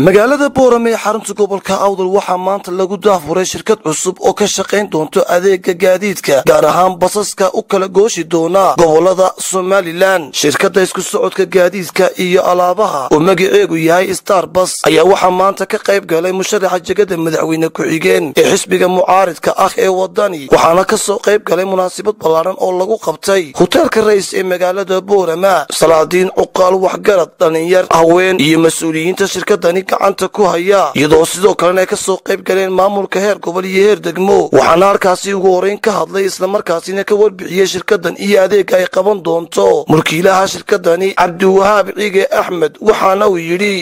magaalada boorame ee xarunta gobolka awdal waxaa maanta lagu daafuray shirkad cusub oo ka shaqayn doonto adeega gaadiidka gaar ahaan basaska u kala gooshi doona gobolada somalilan shirkadda isku socodka gaadiidka iyo alaabaha oo magaceegu yahay starbas ayaa waxaa maanta ka qayb galay musharaxa jegada madaxweyne ku-xigeen ee xisbiga mucaaridka ah ee wadani waxaana ka soo qayb galay munaasabad ballaaran oo lagu qabtay hoteelka rays ee magaalada boorama salaadiin cuqaal waxgarad dhallinyar haween iyo mas-uuliyiinta shirkadani gacanta ku haya iyadoo sidoo kalena ay ka soo qayb galeen maamulka heer gobol iyo heer degmo waxaana halkaasi ugu horeyn ka hadlay islamarkaasina ka warbixiyey shirkadan iyo adeega ay qaban doonto mulkiilaha shirkadani cabdiwahaab ciige axmed waxaana uu yidhi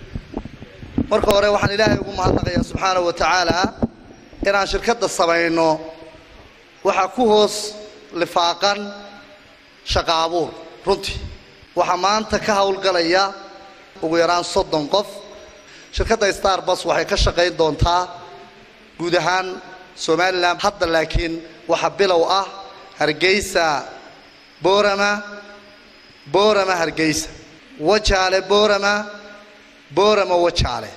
marka hore waxaan ilaahay ugu mahadnaqayaa subxaana wa tacaala inaan shirkadda samayno waxaa ku hoos lifaaqan shaqa abuur runtii waxaa maanta ka howlgalaya ugu yaraan soddon qof shirkadda starbus waxay ka shaqayn doontaa guud ahaan somalilan hadda laakiin waxaa bilow ah hargeysa boorama boorama hargeysa wajaale boorama boorama wajaale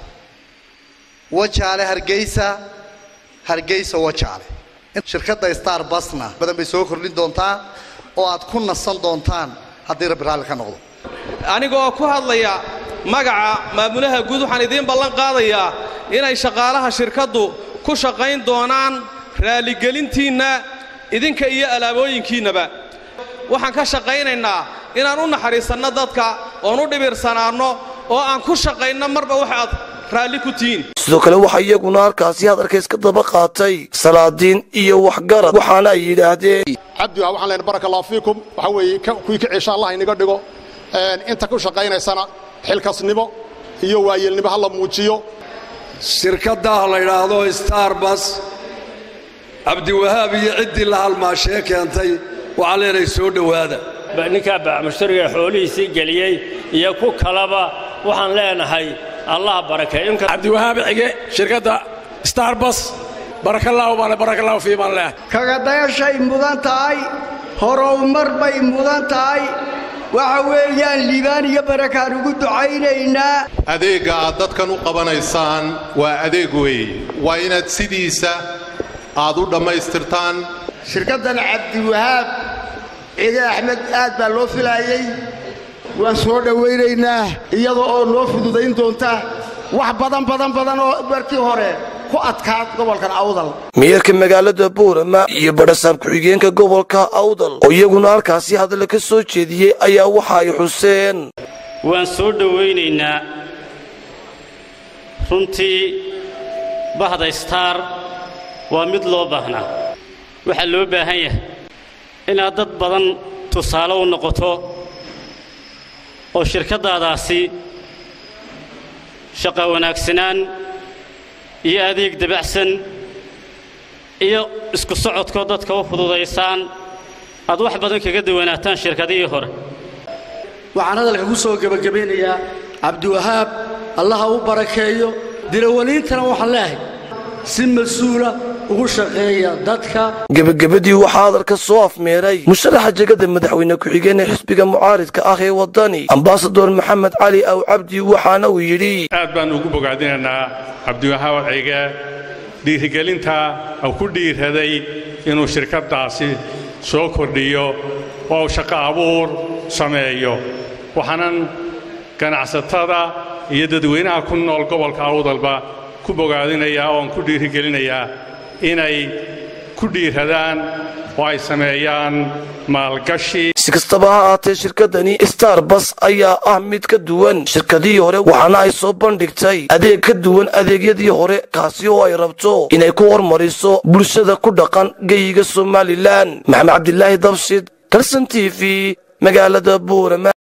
wajaale hargeysa hargeysa wajaale shirkadda starbusna badan bay soo kordhin doontaa oo aad ku nasan doontaan haddii rabbi raalli ka noqdo anigoo ku hadlaya magaca maamulaha guud waxaan idiin ballan qaadayaa inay shaqaalaha shirkaddu ku shaqayn doonaan raaligelintiinna idinka iyo alaabooyinkiinnaba waxaan ka shaqaynaynaa inaan u naxariisanno dadka oon u dhibirsanaanno oo aan ku shaqayno marba wax aad raalli ku tihiin sidoo kale waxaa iyaguna halkaasi hadalka iska daba qaatay salaadiin iyo waxgarad waxaana ay yidhaahdeen cabdiwaha waxaan leenahay baraka allahu fiikum waxa weeye kuwii ka ceesha allah inaga dhigo inta ku shaqaynaysana xilkasnimo iyo waayeelnimo ha la muujiyo shirkaddaah la yidhaahdo starbus cabdiwahaab iyo ciddii la halmaashee keentay waxaa leenahay soo dhowaada ninkaa baamushtariga xoolihiisii geliyey iyo ku kalaba waxaan leenahay allah barakeeyo cabdiwahaab cige shirkadda starbus barakallahu baan barakallahu fii baan leehay kagadayashay mudan tahay horowmar bay mudan tahay waxa weeyaan liibaan iyo barakaan ugu ducaynaynaa adeegga aad dadkan u qabanaysaan waa adeeg weeye waa inaad sidiisa aad u dhammaystirtaan shirkaddan cabdiwahaab cige axmed aad baa loo filaayey waan soo dhowaynaynaa iyada oo noo fududayn doonta wax badan badan badan oo markii hore ku adkaad gobolkan awdal meeyarka magaalada boorama iyo badhasaab ku-xigeenka gobolka awdal oo iyaguna halkaasi hadalla ka soo jeediyey ayaa waxa ay xuseen waan soo dhowaynaynaa runtii bahda star waa mid loo baahnaa waxaa loo baahan yahay inaad dad badan tusaale u noqoto oo shirkaddaadaasi shaqa wanaagsanaan iyo adeeg dabacsan iyo isku socodkoo dadka u fududaysaan aad wax badan kaga duwanaataan shirkadihii hore waxaan hadalka ku soo gebagabaynayaa cabdiwahaab allaha u barakeeyo dirawaliintana waxaan leehay si mas-uula ugu shaqeeya dadka gebagabadii waxaa hadalka soo afmeeray musharaxa jegada madaxweyne ku-xigeen ee xisbiga mucaaridka ah ee wadani ambasador maxamed cali aw cabdi waxaana uu yidhi aad baan ugu bogaadinaynaa cabdiwahaab cige dhiirigelinta uu ku dhiiraday inuu shirkaddaasi soo kordhiyo oo shaqo abuur sameeyo waxaanan ganacsatada iyo dadweynaha ku nool gobolka awdalba ku bogaadinayaa ooan ku dhiirigelinayaa inay ku dhiiradaan oo ay sameeyaan maalgashi si kastaba ha ahaatee shirkadani starbus ayaa ah mid ka duwan shirkadihii hore waxaana ay soo bandhigtay adeeg ka duwan adeegyadii hore kaasi oo ay rabto inay ku hormariso bulshada ku dhaqan geyiga somalilan maxamed cabdilaahi dabshid kalson t v magaalada buurama